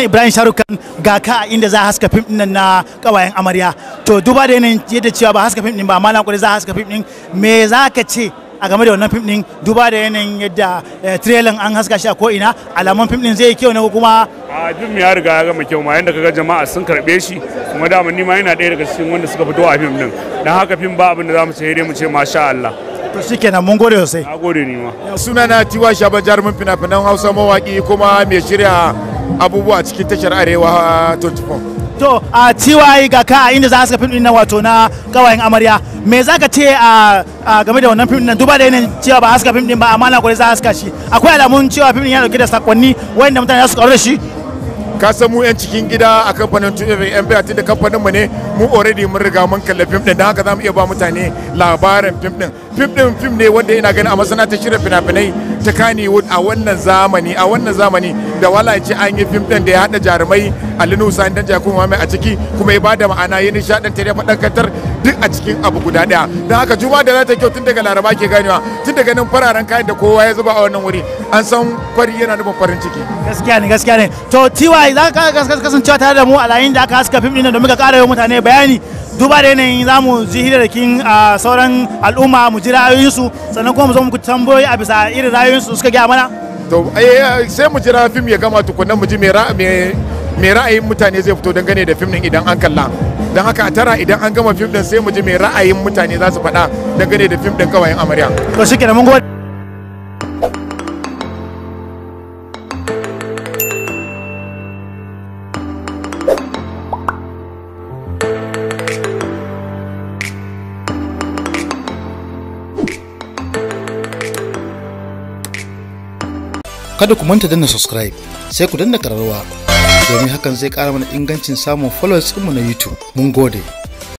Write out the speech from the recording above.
sunan Ibrahim Sharukan ga ka a inda za a haska fim din nan na kawayen amarya to duba da yanayin yadda cewa ba haska fim din ba amma na za a haska fim din me za ka ce a game da wannan fim din duba da yanayin yadda trailer an haska shi a ko ina alamun fim din zai yi kyau ne ko kuma a fim ya riga ya gama kyau ma yanda kaga jama'a sun karbe shi kuma da ni ma yana ɗaya daga cikin wanda suka fito a fim din dan haka fim ba abin da zamu ce dai mu ce masha Allah to shikenan mun gode sosai na gode ni ma sunana tiwa shaba jarumin fina-finan hausa mawaki kuma mai shirya abubuwa cikin tashar arewa 24 to a tiwaye ga ka inda za su fim din nan wato na kawayen amarya me za ka ce a game da wannan fim din duba da yanayin cewa ba haska fim din ba amma na kwarai za a haska shi akwai alamun cewa fim din ya dauke da sakonni wanda mutane za su karu da shi ka san mu yan cikin gida a kamfanin yan biya da kamfanin mu ne mu already mun riga mun kalla fim din don haka za mu iya ba mutane labarin fim din fim din fim ne wanda ina ganin a masana'antar shirya fina-finai ta Kannywood a wannan zamani a wannan zamani da wala ce an yi fim din da ya hada jarumai Alinu Sani dan Jakun Muhammad a ciki kuma ya bada ma'ana ya nishadantar ya faɗakantar duk a cikin abu guda daya don haka juma da za ta kyau tun daga laraba ke ganewa tun daga nan fararen kayan da kowa ya zuba a wannan wuri an san fari yana nufin farin ciki gaskiya ne gaskiya ne to tiwa za ka kasancewa tare da mu a yayin da aka haska fim din da muka ƙara yi mutane bayani duba da yanayin za mu ji hirarrakin a sauran al'umma mu ji ra'ayoyinsu sannan kuma mu zo muku tambayoyi a bisa irin ra'ayoyinsu suka gaya mana to sai mu jira fim ya gama tukunnan mu ji me ra'ayin mutane zai fito dangane da fim din idan an kalla don haka a tara idan an gama fim din sai mu ji me ra'ayin mutane za su faɗa dangane da fim din kawayen amarya to shi kenan mun gode kada ku manta danna subscribe sai ku danna kararrawa domin hakan zai kara mana ingancin samun followers mu na youtube mun gode